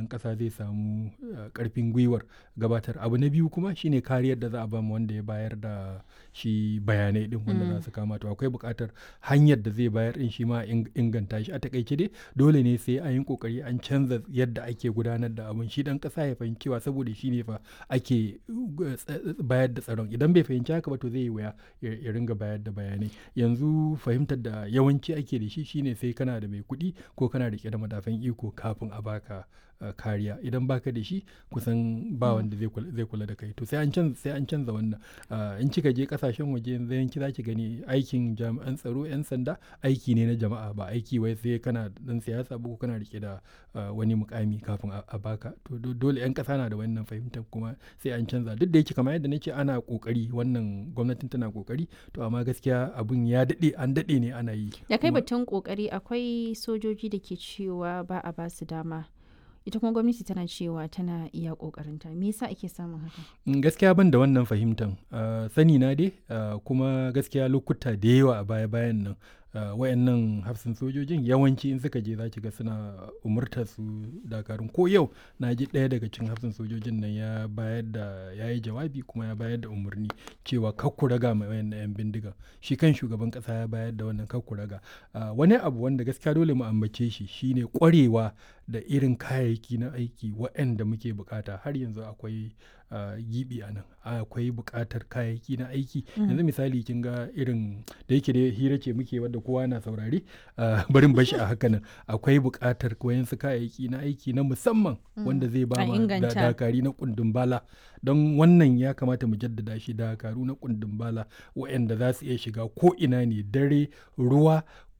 ɗan ƙasa zai samu ƙarfin gwiwar gabatar abu na biyu kuma shine kariyar da za a bamu wanda ya bayar da shi bayanai din wanda za su kama to akwai buƙatar hanyar da zai bayar din shi ma inganta shi a takaice dai dole ne sai an yi kokari an canza yadda ake gudanar da abun shi dan ƙasa ya fahimci cewa saboda shi ne fa ake bayar da tsaron idan bai fahimci haka ba to zai yi wuya ya ringa bayar da bayanai yanzu fahimtar da yawanci ake da shi shine sai kana da mai kuɗi ko kana rike da madafan iko kafin a baka Uh, kariya idan baka da shi kusan ba wanda zai kula da kai to sai an canza sai an canza wannan uh, in kika je kasashen waje yanzu yanki zaki gani aikin jami'an tsaro yan sanda aiki ne na jama'a ba aiki wai sai kana dan siyasa ba ko kana rike da uh, wani mukami kafin a baka to dole yan kasa na da wannan fahimtar kuma sai an canza duk da yake kamar yadda nace ana kokari wannan gwamnatin tana kokari to amma gaskiya abun ya dade an dade ne ana yi da kai batun kokari akwai sojoji da ke cewa ba a ba su dama ita kuma gwamnati tana cewa tana iya kokarinta me yasa ake samun haka gaskiya ban da wannan fahimtan uh, sani na dai uh, kuma gaskiya lokuta da yawa a baya bayan nan uh, wayannan hafsin sojojin yawanci in suka je za ki ga suna umurtar su dakarun ko yau na ji ɗaya daga cikin hafsin sojojin nan ya bayar da ya yi jawabi kuma ya bayar da umarni cewa kakku raga mai wayannan yan bindiga shi kan shugaban ƙasa ya bayar da wannan kakku raga wani abu wanda gaskiya dole mu ambace shi shine ƙwarewa da irin kayayyaki na aiki waɗanda muke bukata har yanzu akwai gibi a nan akwai bukatar kayayyaki na aiki yanzu misali kin ga irin da yake da hira ce muke wadda kowa na saurari barin bashi a haka nan akwai bukatar wayansu kayayyaki na aiki na musamman wanda zai ba ma dakari na kundin bala don wannan ya kamata mu jaddada shi dakaru na kundin bala waɗanda za su iya shiga ko ina ne dare ruwa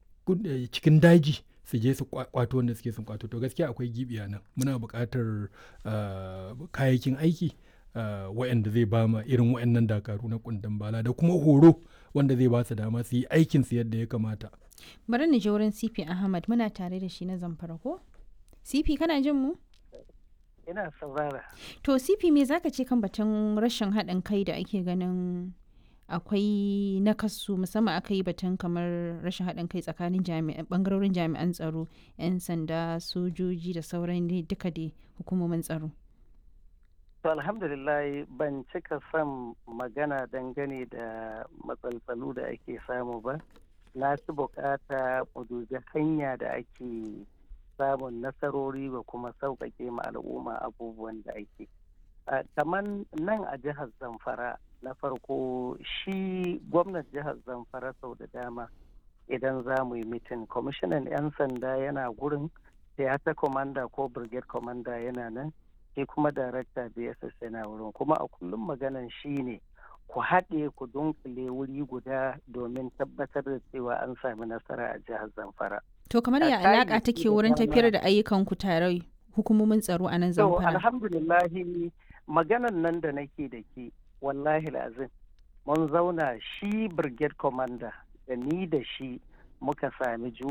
cikin daji su je su kwato wanda suke sun kwato to gaskiya akwai gibiya nan muna buƙatar kayayyakin aiki waɗanda zai ba ma irin waɗannan dakaru na kundin bala da kuma horo wanda zai ba su dama su yi aikin su yadda ya kamata bari ni je wurin CP Ahmad muna tare da shi na zamfara ko CP kana jin mu ina saurara to CP me zaka ce kan batun rashin haɗin kai da ake ganin akwai nakasu musamman aka yi batun kamar rashin haɗin kai tsakanin bangarorin jami'an tsaro 'yan sanda sojoji da sauran duka dai hukumomin tsaro to alhamdulillah ban cika son magana dangane da matsaltsalu da ake samu ba na ci bukata mu dubi hanya da ake samun nasarori ba kuma sauƙaƙe ma al'umma abubuwan da ake kamar nan a jihar zamfara na farko shi gwamnan jihar zamfara sau da dama idan za mu yi mitin kwamishinan 'yan sanda yana gurin theater commander ko brigade commander yana nan shi kuma darakta bss yana wurin kuma a kullum maganan shi ne ku haɗe ku dunkule wuri guda domin tabbatar da cewa an sami nasara a jihar zamfara to kamar ya alaƙa take wurin tafiyar da ayyukan ku tare hukumomin tsaro a nan zamfara alhamdulillahi maganan nan da nake da ke wallahi lazim mun zauna shi brigade commander da ni da shi muka sami